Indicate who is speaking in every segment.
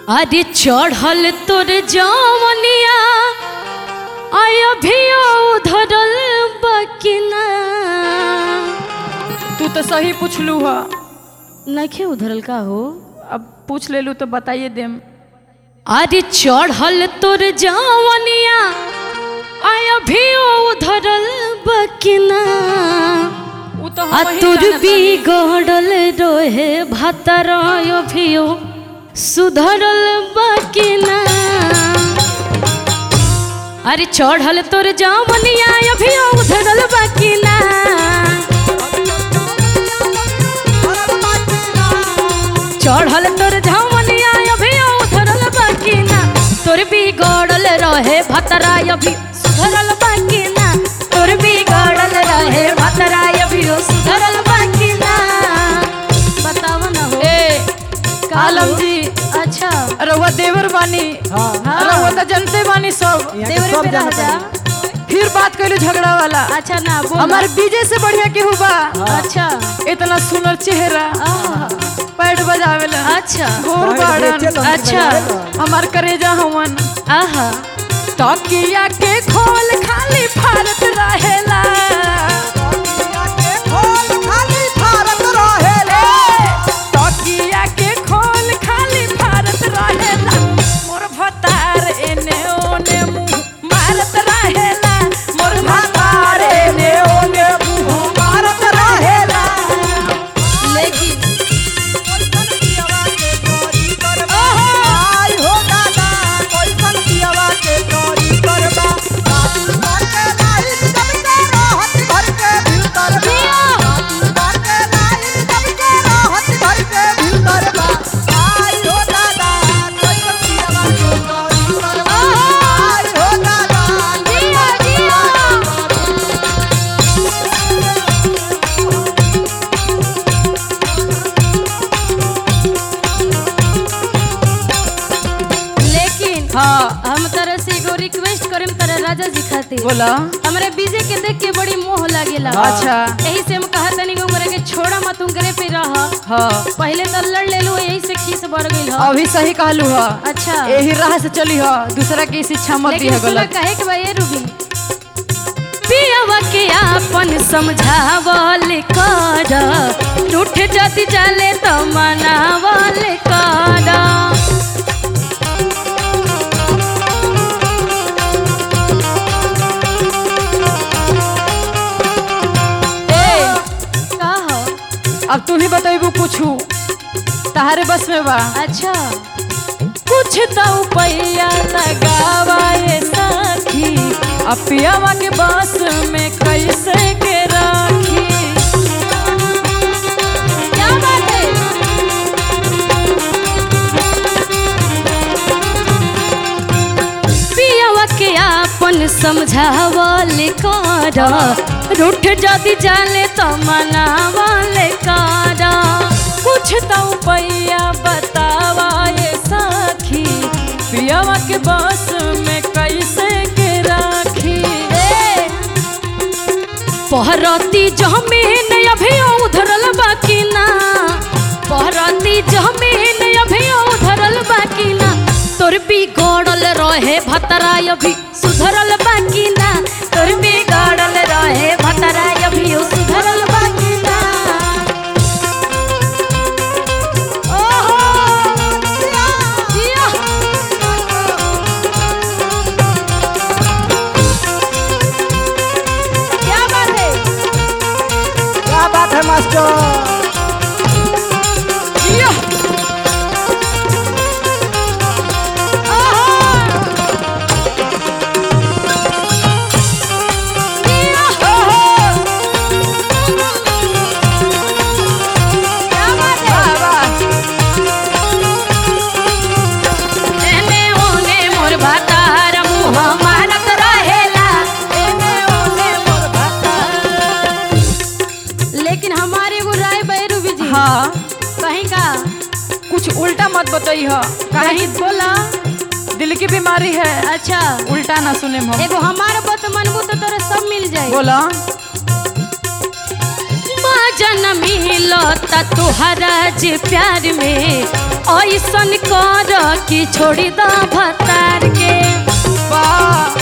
Speaker 1: अरे चढ़ल तोर जवनिया आय अभियो धरल बकिना
Speaker 2: तू तो सही पूछलू ह
Speaker 1: नखे उधरल का हो
Speaker 2: अब पूछ लेलू तो बताइए देम
Speaker 1: अरे चढ़ल तोर जवनिया आय अभियो धरल बकिना
Speaker 2: उ तो
Speaker 1: आ
Speaker 2: हम वही
Speaker 1: तोर
Speaker 2: जानत हनी।
Speaker 1: बिगड़ल रोहे भातर अभियो सुधरल बकिना अरे चढ़ल तोर जवनिया अभियो उधरल बकिना चढ़ल तोर झमनिया अभी उधरल बाकीना तोर बिगड़ल रहे भतरा अभी सुधरल बाकीना तोर बिगड़ल रहे भतरा अभी सुधरल बाकीना बताव न हो
Speaker 2: ए आलम जी
Speaker 1: अच्छा
Speaker 2: रउआ देवर बानी
Speaker 3: हाँ
Speaker 2: रउआ तो जनते बानी सब
Speaker 3: यहाँ के
Speaker 1: देवरे
Speaker 3: सब
Speaker 1: पे रह
Speaker 3: जानत
Speaker 1: जा
Speaker 3: बानी।
Speaker 2: फिर बात कैलू झगड़ा वाला
Speaker 1: अच्छा ना बोल
Speaker 2: हमारे बीजे से बढ़िया केहू बा
Speaker 1: अच्छा
Speaker 2: इतना सुनर चेहरा
Speaker 1: आहा,
Speaker 2: पैड बजावेला
Speaker 1: अच्छा
Speaker 2: घोर
Speaker 3: भाई
Speaker 2: बाड़न
Speaker 3: बेचे लन
Speaker 1: अच्छा।
Speaker 3: बजावेला।
Speaker 2: हमार करेजा हवन
Speaker 1: आहा
Speaker 2: तकिया के खोल खाली भारत रहेला तकिया के खोल खाली भारत रहेला मोर भतार एने ओने मुंह मारत रहेला मोर भतार एने ओने मुंह मारत रहेला
Speaker 1: लेकिन जिया जिया लेकिन
Speaker 2: हाँ
Speaker 1: हम तरह से एगो रिक्वेस्ट करेम तरह राजा जी खातिर
Speaker 2: बोला
Speaker 1: हमरे बीजे के देख के बड़ी मोह लागेला
Speaker 2: अच्छा
Speaker 1: यही से हम कहा तनी उमरे के छोड़ा मत उनकरे पे रह
Speaker 2: हाँ
Speaker 1: पहले तो लड़ ले लो यही से खीस बढ़ गई ह
Speaker 2: अभी सही कहलू ह
Speaker 1: अच्छा
Speaker 2: यही राह से चली ह दूसरा की शिक्षा मत दी
Speaker 1: लेकिन
Speaker 2: है
Speaker 1: सुना
Speaker 2: गलत
Speaker 1: कहे के भाई रूबी पियावा के आपन समझावल कर रूठ जति चले तो मनावल कर
Speaker 2: ए
Speaker 1: का हो
Speaker 2: अब तू ही बतेबू कुछू तहारे बस में बा
Speaker 1: अच्छा कुछ तो पैया लगावा ये सखी
Speaker 2: अब पियावा के बस में कैसे के राखी
Speaker 1: क्या बात है पियावा के आपन समझावल कर रूठ जदि जाले तो मनावल कर कुछ तो पैया बतावा ये सखी
Speaker 2: पियावा के बस में कैसे के राखी
Speaker 1: पहरती जमीन अभी उधरल बाकी ना पहरती जमीन अभी उधरल बाकी ना तोर बिगड़ल रहे भतरा अभी सुधरल बाकी ना तोर बिगड़ल रहे भतरा अभी सुधरल बाकी ना ओहो जिया क्या बात है
Speaker 3: क्या बात है मास्टर
Speaker 2: जिया। वाह, वाह।
Speaker 1: एने ओने मोर भातार मुँह मारत रहेला एने ओने मोर भातार लेकिन हमारे एगो राय बैरू जी
Speaker 2: हाँ
Speaker 1: कहीं का
Speaker 2: कुछ उल्टा मत बताई ह काहे
Speaker 1: कहीं बोला
Speaker 2: दिल की बीमारी है
Speaker 1: अच्छा
Speaker 2: उल्टा ना सुने हम
Speaker 1: एगो हमार बात मनबू तो तोरा सब मिल जाए
Speaker 2: बोला
Speaker 1: जन मिलता तुहरा जे प्यार में ऐसन कर कि छोड़ी द भतार के
Speaker 2: वाह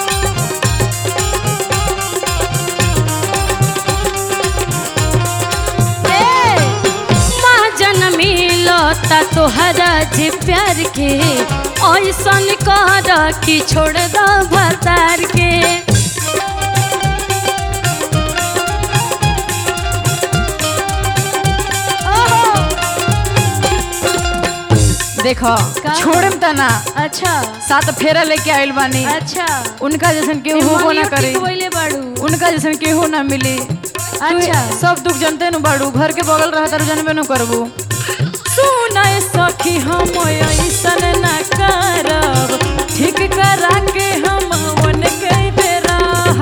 Speaker 1: महाजन मिलता तोहरा जी प्यार के ऐसन कर कि छोड़ द भतार के
Speaker 2: देखो
Speaker 1: का?
Speaker 2: छोड़म त ना
Speaker 1: अच्छा
Speaker 2: सात फेरा लेके आइल बानी
Speaker 1: अच्छा
Speaker 2: उनका जैसन केहू होबो ना करे
Speaker 1: बोले बाड़ू
Speaker 2: उनका जैसन केहू ना मिली
Speaker 1: अच्छा
Speaker 2: तू सब दुख जनते नु बाड़ू घर के बगल रहत रह जनबे नु करबू सुनाए सखी हम ऐसन ना करब ठीक करा के हम वन के बेरा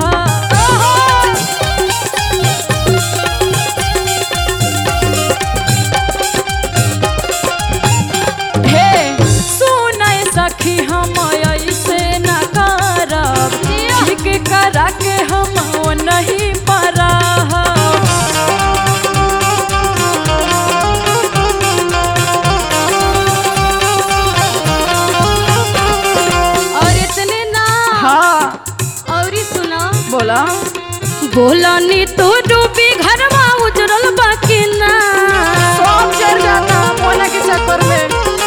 Speaker 2: हे सुनाए सखी हम ऐसे ना करब ठीक करा के हम नहीं परा
Speaker 1: और इतने ना
Speaker 2: हाँ
Speaker 1: और ही सुना
Speaker 2: बोला
Speaker 1: बोला नी तो डूबी घरवा उजरल बाकी ना
Speaker 2: सब चढ़ जाता मोना के चक्कर में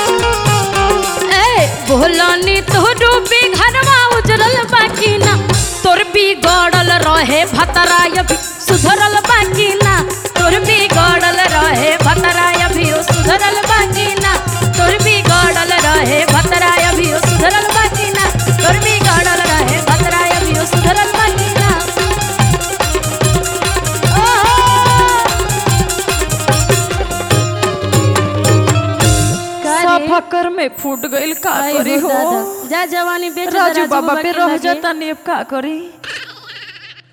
Speaker 1: ए बोला नी तो डूबी घरवा उजरल बाकी ना तोर भी गड़ल रहे भतराय भी सुधरल बाकी ना तोर भी गड़ल रहे भतराय भी सुधरल बाकी ना तोर भी गड़ल रहे भतराय भी सुधरल बाकी ना तोर भी गड़ल रहे भतराय भी सुधरल बाकी ना
Speaker 2: सब फकर में फूट गइल का
Speaker 1: आई
Speaker 2: करी
Speaker 1: हो
Speaker 2: हो
Speaker 1: दादा। जा जवानी बेच दे
Speaker 2: राजू बाबा
Speaker 1: के
Speaker 2: पे रह
Speaker 1: लगे।
Speaker 2: जाता नेब का करी